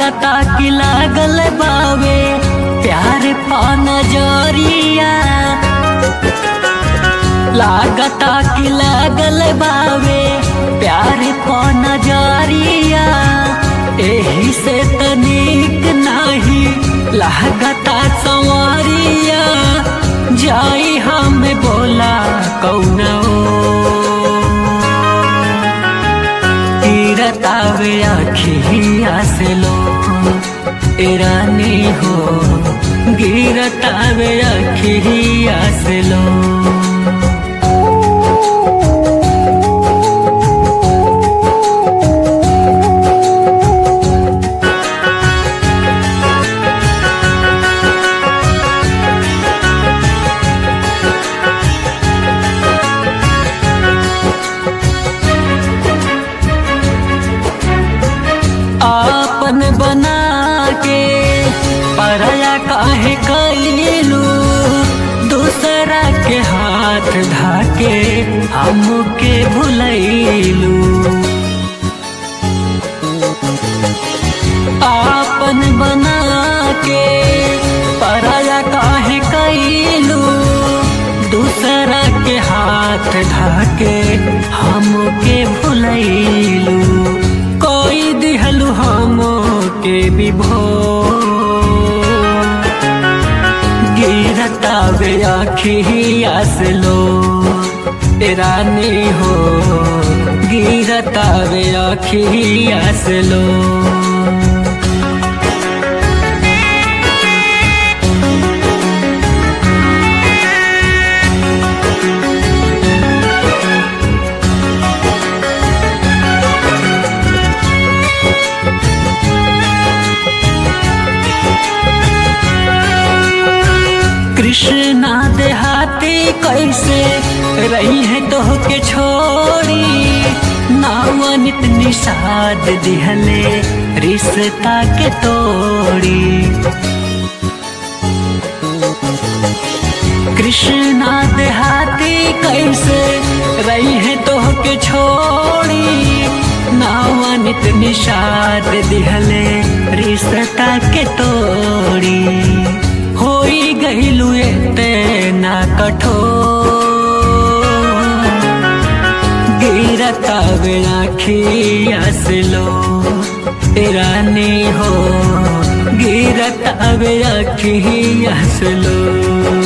लागता कि लागल बावे प्यार पा नजरिया लागता कि लागल बावे प्यार पा नजरिया एही से तनिक नाही लागता संवरिया जाई हम बोला कौना गिरतावे अखिया से लो रानी हो गिरतावे अखिया से लो आपन बना के परया काहे कैलू दूसरा के हाथ धाके हमके भुलैलू आपन बना के परया काहे कैलू दूसरा के हाथ धाके हमके भुलैलू कोई दिहलु हम के विभो गिरता वे आखिया से लो रानी हो गिरता वे आखिया से लो कृष्णा देहाती कैसे रही है तो के छोड़ी नावनित निषाद दिहले रिश्ता के तोड़ी कृष्णा देहाती कैसे रही है तो के छोड़ी नावनित निषाद दिहले रिश्ता के तोड़ी होई गईलू ना कठोर गिरता बेड़ा खिया से लो रानी हो गिरता बेड़ा खिया से लो